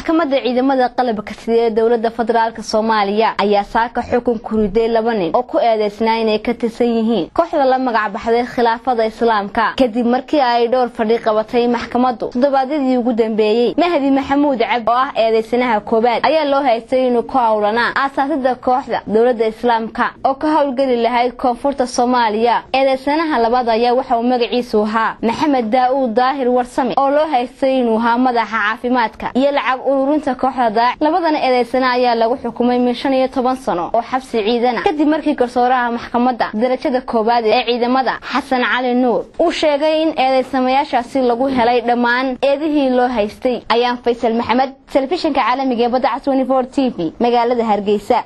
maxkamadda ciidamada qalabka sida ee dowlada federaalk soomaaliya ayaa saaka xukun ku riday laba nin oo ku eedeysnaa inay ka tirsan yihiin kooxda la magac baxday khilaafada islaamka kadib markii ay dhowr fadhi qabatay maxkamaddu toddobaadyadii ugu dambeeyey mahdi maxamuud cabdi oo ah eedeysanaha koowaad ayaa loo haystay inuu ku howlanaa aasaasida kooxda dowlada islaamka oo ka howlgeli lahayd koonfurta soomaaliya eedeysanaha labaad ayaa waxa uu magaciisu ahaa maxamed daa-uud daahir warsame oo loo haystay inuu ahaa madaxa caafimaadka iyo lacag ururinta kooxda daaci labadana eedeysana ayaa lagu xukumay min shan iyo toban sano oo xabsi ciidana kadib markii garsooraha maxkamadda darajada koowaad ee ciidamada xasan cali nuur uu sheegay in eedeysamayaashaasi lagu helay dhammaan eedihii loo haystay ayaan faysal maxamed telefishinka caalamiga ee badda cas t v magaalada hargeysa